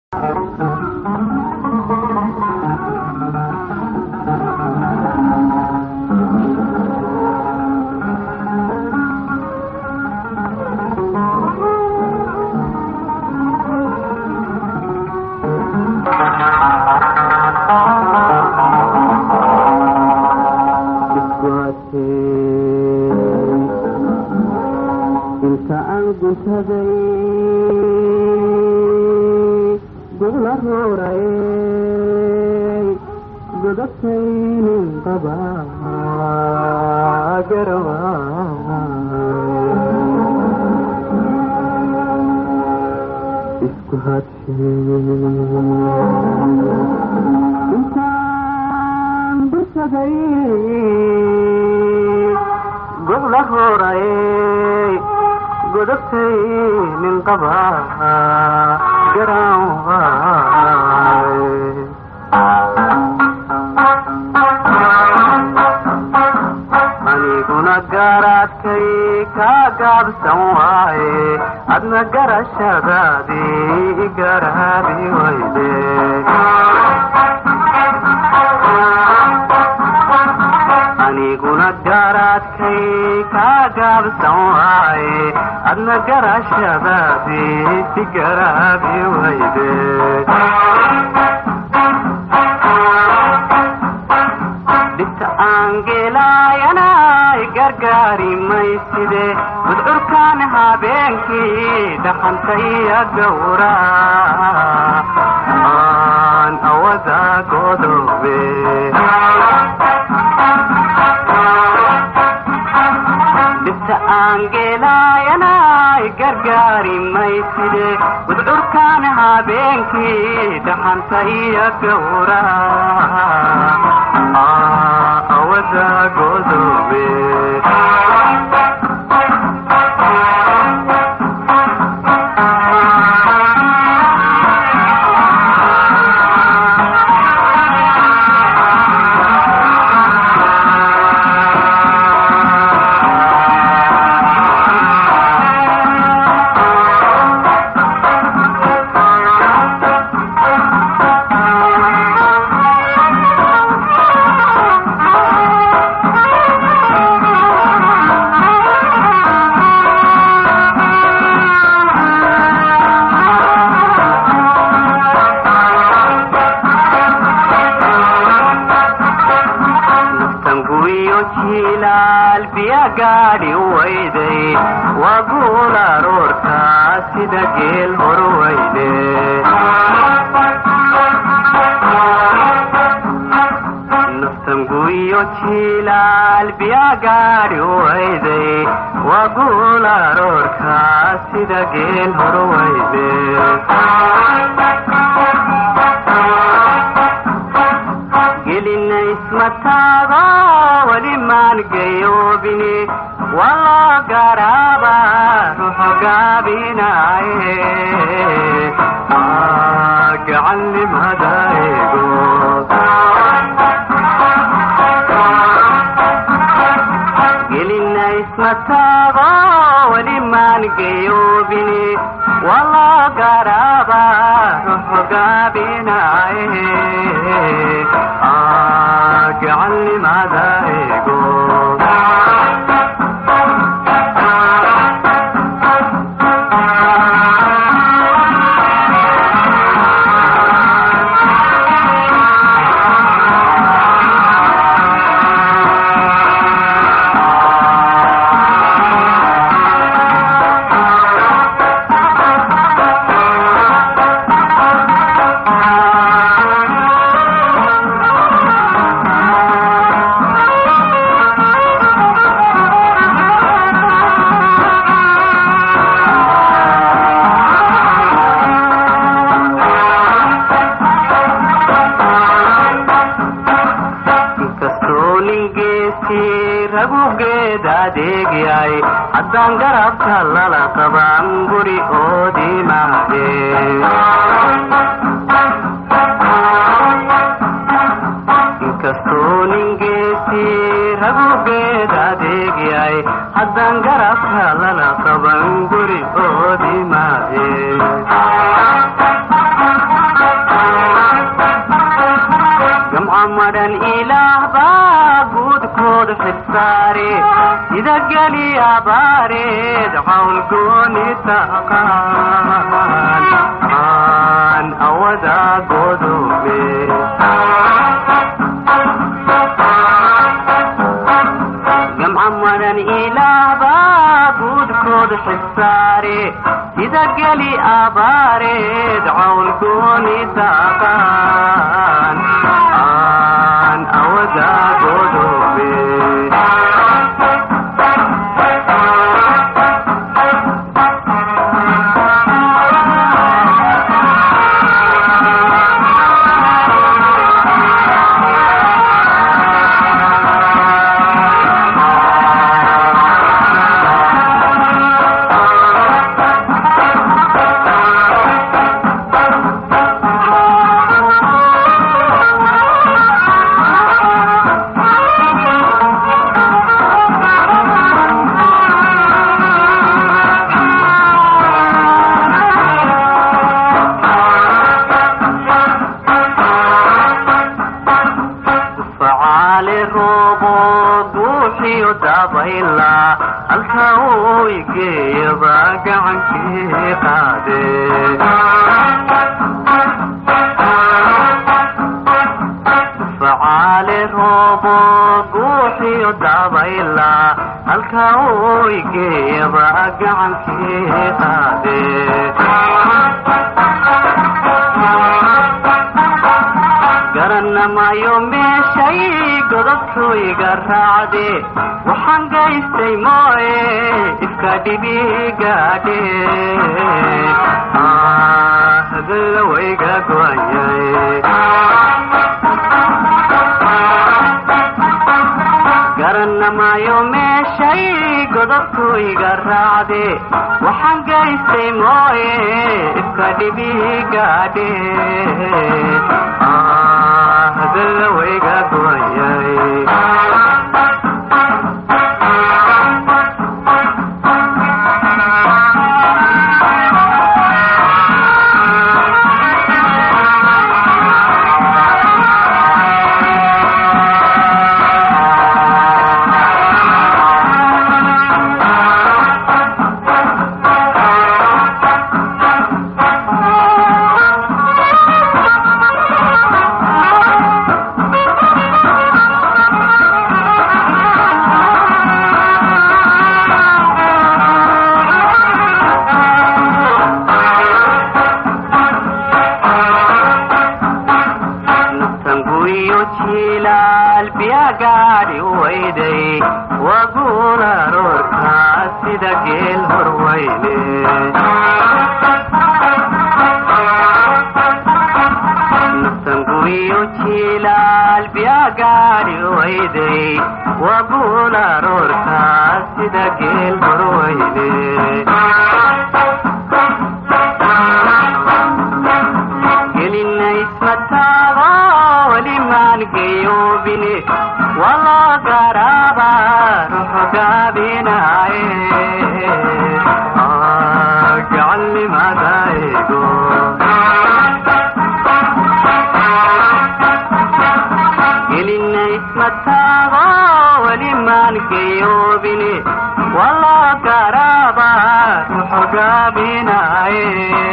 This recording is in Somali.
inta aan guntaday gobla rooray godabtaynin qaba isku intaan bursaday gobla rooray godabtay nin qaba garan aniguna garaadkay kaa gaabsan waaye adna garashadaadii garaadi wayde aniguna garaadkay kaa gaabsan waaye adna garashadaadii si garaabi wayde dhibta aan geelaayanay gargaari mayside gudcurkaan habeenkii dhaxanta iyo gowra aan awada godobe dhibta aan geelaayanay gargaari mayside gudcurkaan habeenkii dhaxanta iyo gowra awada godobe tanguyo jilaal biya gaadhi wayday waa guul aroortaa sida geel hor wayde naftanguyo jilaal biya gaadhi wayday waa guul aroortaa sida geel hor wayde gelina ismataago weli maan gayoobini waloo garaaba ruxu gaabinaaye gacanimada eego gelina ismataago weli maan gayoobini waloo garaaba ruxu gaabinaaye gacanimada eego inkastoo ningeesii ragugeed adeegyahay haddaan garabka lala qaban guri oodii maahe inkastoo ningeesii ragugeed adeegyahay haddaan garabka lala qaban guri oodii maahe madhan ilaah baa guudkooda xilsaare sida geli abaareed cawl gooni taqaan aan awada godoobe gamca madhan ilaah baa guudkooda xilsaare sida geli abaareed cawl gooni taqaan aan awada godoobe facaale roobo guuxiyo dabayla halka uu igeeyaba gacankii qaade facaale roobo guuxiyo dabayla halka uu igeeyaba gacankii qaade garanamayo meeshay godobtooyga raacde waxaan gaystay mooye ifka dhibigaadhe hadallawayga go'anyay garanamayo meeshay godobtooyga raacde waxaan gaystay mooye ifka dhibigaadhe hadallawayga go'anyay tanguyo jilaal biya gaadhi wayday waguula roorkaa sida geel horwayne tanguyo jilaal biya gaadhi wayday waguula roorkaa sida geel horwayne gelinaysmataaba welimaan gayoobine waloo garaaba ruxu gaabinaaye gacalnimadaygo gelinaysmataaba welimaan gayoobine waloo garaaba ruxu gaabinaaye